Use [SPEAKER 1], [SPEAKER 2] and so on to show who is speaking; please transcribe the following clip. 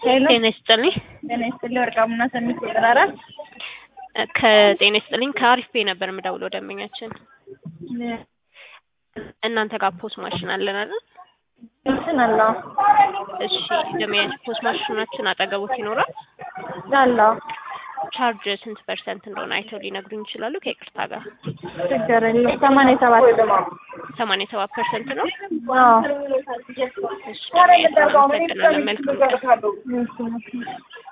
[SPEAKER 1] ሄሎ
[SPEAKER 2] ጤና ይስጥልኝ።
[SPEAKER 1] ጤና ይስጥልኝ። ወርቃሙና ሰሚት ቁጥር አራት
[SPEAKER 2] ከጤና ይስጥልኝ ከአሪፍ ቤ ነበር የምደውለው ደንበኛችን እናንተ ጋር ፖስ ማሽን አለን አይደል?
[SPEAKER 1] እንትን አለው
[SPEAKER 2] እሺ ደንበኛችን ፖስ ማሽናችን አጠገቦት ይኖራል።
[SPEAKER 1] አለው
[SPEAKER 2] ቻርጅ ስንት ፐርሰንት እንደሆነ አይተው ሊነግሩኝ ይችላሉ? ከይቅርታ ጋር
[SPEAKER 1] ችግር የለውም። ሰማንያ ሰባት
[SPEAKER 2] ሰማንያ ሰባት ፐርሰንት ነው።
[SPEAKER 1] አዎ
[SPEAKER 2] እሺ ደንበኛችን አመሰግናለን። መልካም ቀን።
[SPEAKER 1] እሺ